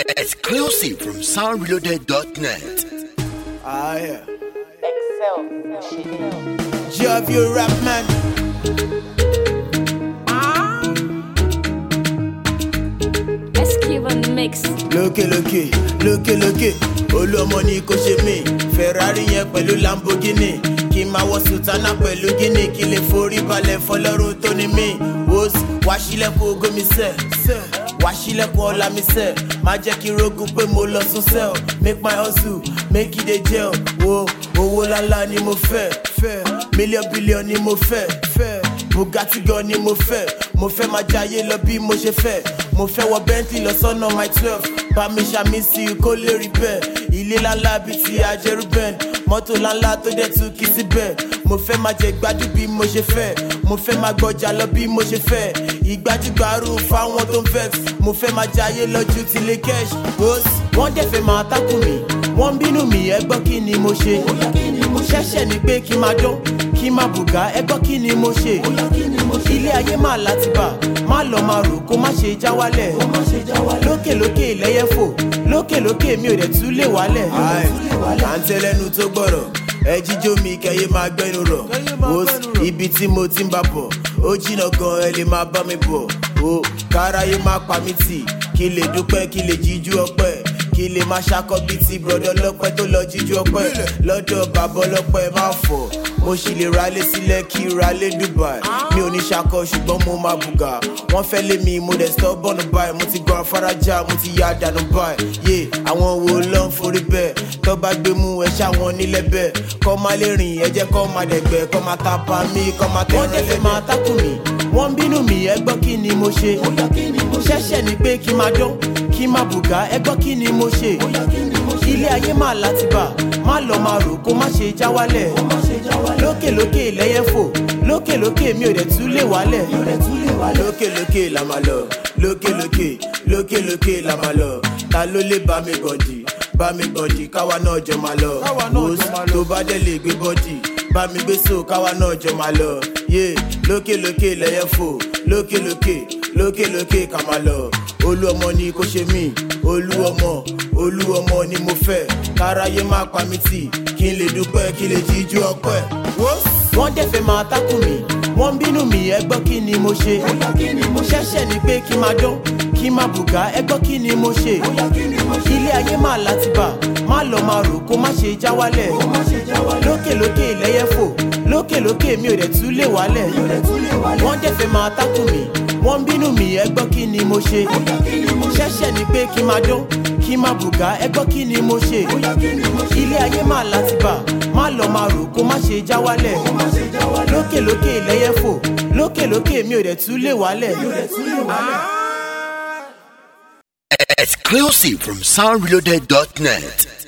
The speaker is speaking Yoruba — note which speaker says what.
Speaker 1: Exclusive from soundreloaded.net.
Speaker 2: Ah, yeah.
Speaker 3: Excel.
Speaker 2: Job you rap man.
Speaker 4: Esquive on the mix.
Speaker 2: Lókè lókè, lókè lókè. Olúọmọ ni kò ṣe mí. Ferrari yẹn pẹ̀lú Lamborghini. Kí n máa wọ Sultana pẹ̀lú Guinea. Kí lè forí balẹ̀ fọlọ́run tó ní mí. Wos wá sílẹ̀kùn ogo mi sẹ̀. Wá sílẹ̀kùn ọ̀la mi sẹ̀. Má jẹ́ kí rogun pé mo lọ sún sẹ́ọ̀. Make my hustle, make it dey gel. Wo owó lálá ni mo fẹ́. Fẹ́ mílíọ̀n bílíọ̀n ni mo fẹ́. Fẹ́ Bugatti gan ni mo fẹ́. Mo fẹ́ máa jayé lọ bí mo ṣe fẹ́. Mo fẹ́ wọ Bentley lọ sọ́nà my twelve. Bá mi ṣàmì sí i kó lè rí bẹ́ẹ̀. Ilé ńláńlá bíi ti Ajẹ́rúbẹ́n. Mọ́tò ńláńlá tó dẹ̀ tún kí síbẹ̀. Mo fẹ́ máa jẹ gbádùn bí mo ṣe fẹ́. Mo fẹ́ máa gbọ́jà lọ bí mo ṣe fẹ́. Ìgbájúgbárù fáwọn tó ń vex. Mo fẹ́ máa jayé lọ́jú ti lè cash. Bos wọ́n dẹ̀ fẹ́ máa tákù mi. Wọ́n ń bínú mi ẹ gbọ́ kí ni mo ṣe. Ṣẹ́ṣẹ̀ ni pé kí n máa dán. Kí n máa bùgá ẹ gbọ́ kí ni mo ṣe. Ilé ayé máa láti bà. Má lọ máa rò kó má ṣe já wálẹ̀. Lókè lókè lẹ́yẹ fò. Lókè lókè mi ò dẹ̀ tún lè wálẹ̀. À ń tẹ́lẹ́nu tó gbọ́rọ̀. Ẹ jíjó mi kẹyẹ máa gbẹ́nu rọ̀. Wo ibi tí mo ti ń bá bọ̀. Ó jìnnà gan ẹ lè máa bá mi bọ̀. O káráyé má pa mí tì. Kí lè dúpẹ́ kí lè jíjú ọpẹ́ kí lè máa ṣakọ bíi ti brọdọ lọpẹ tó lọ jíjú ọpẹ lọdọ bàbá ọlọpẹ má fọ mo sì lè ralé sílẹ kí ralé dubai mi ò ní ṣakọ ṣùgbọ́n mo máa bùgà wọ́n fẹ́ lé mi mo dẹ̀ stọ́ bọ́ọ̀nù báyìí mo ti gan afárajá mo ti ya dànù báyìí yé àwọn wo ló ń forí bẹ́ẹ̀ tó bá gbé mú ẹ ṣáwọn nílẹ̀ bẹ́ẹ̀ kọ́ máa lè rìn ẹ jẹ́ kọ́ máa dẹ̀gbẹ́ kọ́ máa ta pa mí kọ́ máa tẹ̀ wọ́n dẹ̀ fẹ́ máa tákù mi wọ́n ń bínú mi ẹ gbọ́ kí ni mo ṣe ṣẹ́ṣẹ̀ ni pé kí n máa dán kí n máa bùgá ẹ gbọ́ kí ni mo ṣe ilé ayé máa láti bà má lọ máa rò kó má ṣe já wálẹ̀ lókè lókè lẹ́yẹ fò lókè lókè mi ò dẹ̀ tún lè wálẹ̀ lókè lókè la máa lọ lókè lókè lókè lókè la máa lọ ta ló lè bá mi gànjì bá mi gànjì káwa náà jọ máa lọ wòs tó bá dẹ̀ lè gbé bọ́dì bá mi gbé so káwa náà jọ máa lọ yé lókè lókè lẹ́yẹ fò lókè lókè lókè lókè ká máa lọ olú ọmọ ni kò ṣe mí olú ọmọ olú ọmọ ni mo fẹ́ káráyé má pa mí tì kí n lè dúpẹ́ kí n lè jíjú ọpẹ́. wọ́n dẹ̀ fẹ́ máa tákù mi wọ́n ń bínú mi ẹ gbọ́ kí ni mo ṣe ṣẹ́ṣẹ̀ ni pé kí n máa dán kí n máa bùgá ẹ gbọ́ kí ni mo ṣe ilé ayé máa láti bà má lọ máa rò kó má ṣe já wálẹ̀ lókè lókè lẹ́yẹ fò lókè lókè mi ò dẹ̀ tún lè wálẹ̀ wọ́n dẹ̀ fẹ́ máa tákù mi wọ́n ń bínú mi ẹ gbọ́ kí ni mo ṣe ṣẹ́ṣẹ̀ ni pé kí n máa dán kí n máa bùgá ẹ gbọ́ kí ni mo ṣe ilé ayé máa láti bà má lọ máa rò kó má ṣe já wálẹ̀ lókè lókè lẹ́yẹ fò lókè lókè mi ò dẹ̀ tún lè wálẹ̀.
Speaker 1: Exclusive from soundreloaded.net.